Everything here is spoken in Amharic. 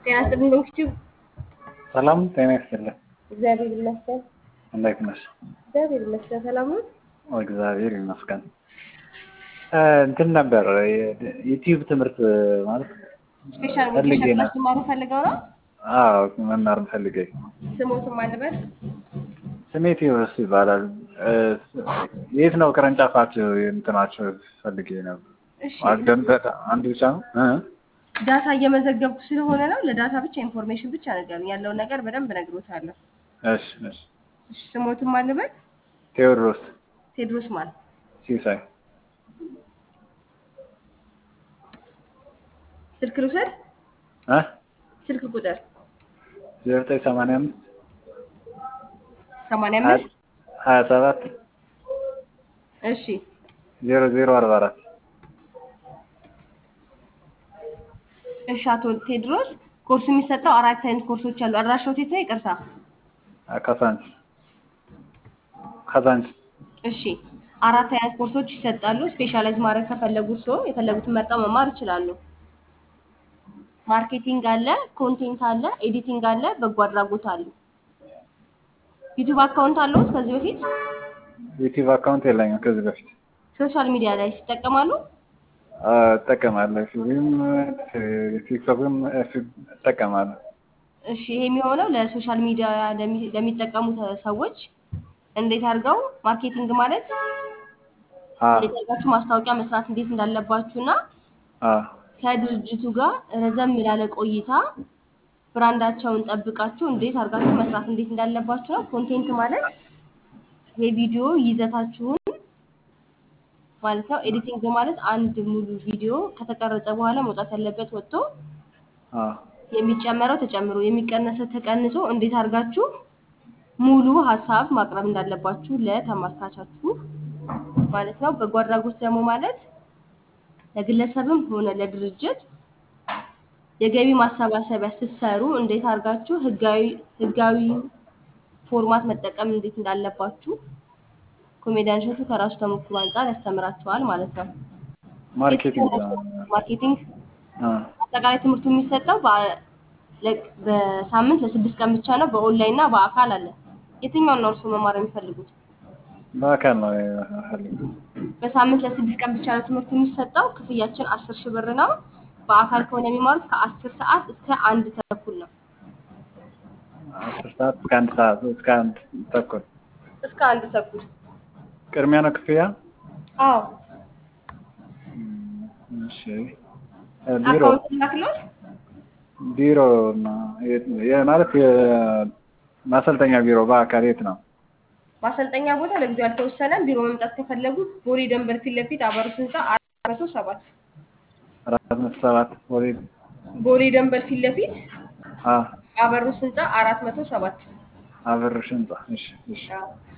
ጤና ይስጥልኝ ሎንግቲዩብ። ሰላም ጤና ይስጥልኝ። እግዚአብሔር ይመስገን። እንዴት ነሽ? እግዚአብሔር ይመስገን። ሰላም ነው። እግዚአብሔር ይመስገን። እንትን ነበር ዩቲዩብ ትምህርት ማለት ስፔሻል ፈልጌ ሞቲቬሽን ነው። ክላስ ትማሩ ፈልገው ነው። አዎ መማር ፈልጌ ስሞትም አለበት። ስሜ ቴዎድሮስ ይባላል። እ፣ የት ነው ቅርንጫፋችሁ? እንትናችሁ ፈልጌ ነበር። እሺ ማስደንበጥ አንድ ብቻ ነው እ? ዳታ እየመዘገብኩ ስለሆነ ነው። ለዳታ ብቻ ኢንፎርሜሽን ብቻ ነገር ያለውን ነገር በደንብ ነግሮታለሁ። እሺ እሺ። እሺ ስሞትም አለበት። ቴዎድሮስ ቴድሮስ ማን ሲሳይ ስልክ ልውሰድ። እ? ስልክ ቁጥር ዜሮ ዘጠኝ ሰማንያ አምስት ሰማንያ አምስት ሀያ ሰባት እሺ ዜሮ ዜሮ አርባ አራት እሺ አቶ ቴድሮስ ኮርሱ የሚሰጠው አራት አይነት ኮርሶች አሉ። አድራሻው የት ነው? ይቅርታ። ካዛንች ካዛንች እሺ አራት አይነት ኮርሶች ይሰጣሉ። ስፔሻላይዝ ማድረግ ከፈለጉ ሰው የፈለጉትን መርጠው መማር ይችላሉ። ማርኬቲንግ አለ፣ ኮንቴንት አለ፣ ኤዲቲንግ አለ፣ በጎ አድራጎት አለ። ዩቲዩብ አካውንት አለዎት? ከዚህ በፊት ዩቲዩብ አካውንት የለኝም ከዚህ በፊት ሶሻል ሚዲያ ላይ ይጠቀማሉ? እጠቀማለሁ። ፊልም ቲክቶክም እጠቀማለሁ። እሺ ይሄ የሚሆነው ለሶሻል ሚዲያ ለሚ- ለሚጠቀሙ ተ- ሰዎች እንዴት አድርገው ማርኬቲንግ ማለት አዎ እንዴት አድርጋችሁ ማስታወቂያ መስራት እንዴት እንዳለባችሁ እና አዎ ከድርጅቱ ጋር ረዘም ላለ ቆይታ ብራንዳቸውን ጠብቃችሁ እንዴት አድርጋችሁ መስራት እንዴት እንዳለባችሁ ነው። ኮንቴንት ማለት የቪዲዮ ይዘታችሁን ማለት ነው። ኤዲቲንግ ማለት አንድ ሙሉ ቪዲዮ ከተቀረጸ በኋላ መውጣት ያለበት ወጥቶ አዎ የሚጨመረው ተጨምሮ የሚቀነሰው ተቀንሶ እንዴት አድርጋችሁ ሙሉ ሀሳብ ማቅረብ እንዳለባችሁ ለተመልካቻችሁ ማለት ነው። በጎ አድራጎት ደግሞ ማለት ለግለሰብም ሆነ ለድርጅት የገቢ ማሰባሰቢያ ስትሰሩ እንዴት አድርጋችሁ ህጋዊ ህጋዊ ፎርማት መጠቀም እንዴት እንዳለባችሁ ኮሜዲያን እሸቱ ከራሱ ተሞክሮ አንጻር ያስተምራችኋል ማለት ነው። ማርኬቲንግ ማርኬቲንግ አ አጠቃላይ ትምህርቱ የሚሰጠው በ- ለ- በሳምንት ለስድስት ቀን ብቻ ነው። በኦንላይን እና በአካል አለ። የትኛውን ነው እርስዎ መማር የሚፈልጉት? በአካል ነው የምፈልገው። በሳምንት ለስድስት ቀን ብቻ ነው ትምህርቱ የሚሰጠው። ክፍያችን አስር ሺህ ብር ነው። በአካል ከሆነ የሚማሩት ከአስር ሰዓት እስከ አንድ ተኩል ነው። አስር ሰዓት እስከ አንድ ሰዓት እስከ አንድ ተኩል እስከ አንድ ተኩል። ቅድሚያ ነው ክፍያ? አዎ እሺ እ ቢሮ አካውንት ላክሎት። ቢሮ ነው የት ነው? የ- ማለት የማሰልጠኛ ቢሮ በአካል የት ነው? ማሰልጠኛ ቦታ ለጊዜው አልተወሰነም። ቢሮ መምጣት ከፈለጉ ቦሌ ደንበር ፊት ለፊት አበሩት ህንፃ አራት መቶ ሰባት አራት መቶ ሰባት ወደ ቦሌ ደንበር ፊት ለፊት አ አበሩት ህንፃ አራት መቶ ሰባት አበርሽ ህንጻ። እሺ እሺ አዎ።